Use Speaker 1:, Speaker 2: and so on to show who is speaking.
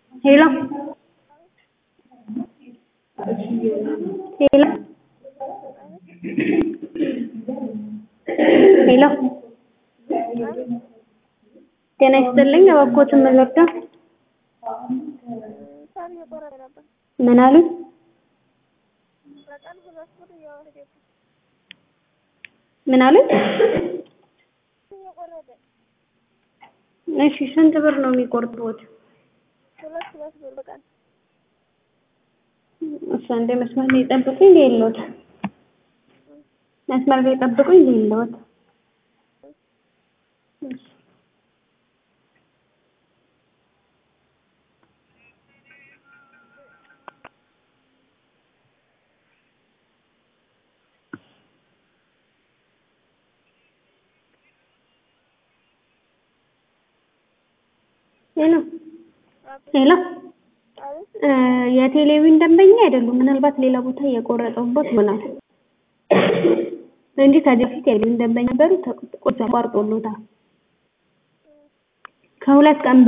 Speaker 1: ሄሎ ሄሎ ሄሎ ጤና ይስጥልኝ እባክዎትን ምን ልርዳ?
Speaker 2: ሳር እየቆረጠ ነበር።
Speaker 1: ምን አሉኝ?
Speaker 2: በቀን ሁለት ብር እያወረደ
Speaker 1: ምን አሉኝ?
Speaker 2: እየቆረጠ
Speaker 1: እሺ ስንት ብር ነው የሚቆርጡት?
Speaker 2: ሁለት ሁለት ብር በቀን
Speaker 1: እሺ አንዴ መስመር ላይ ጠብቁኝ ልየልዎት። መስመር ላይ ጠብቁኝ ልየልዎት። እሺ ሄሎ ሄሎ እ የቴሌቪዥን ደንበኛ አይደሉም። ምናልባት ሌላ ቦታ እየቆረጠውበት ይሆናል እንጂ ከዚህ በፊት የቴሌቪዥን ደንበኛ ነበሩ። ተቆርጦልዎታል። ከሁለት ቀን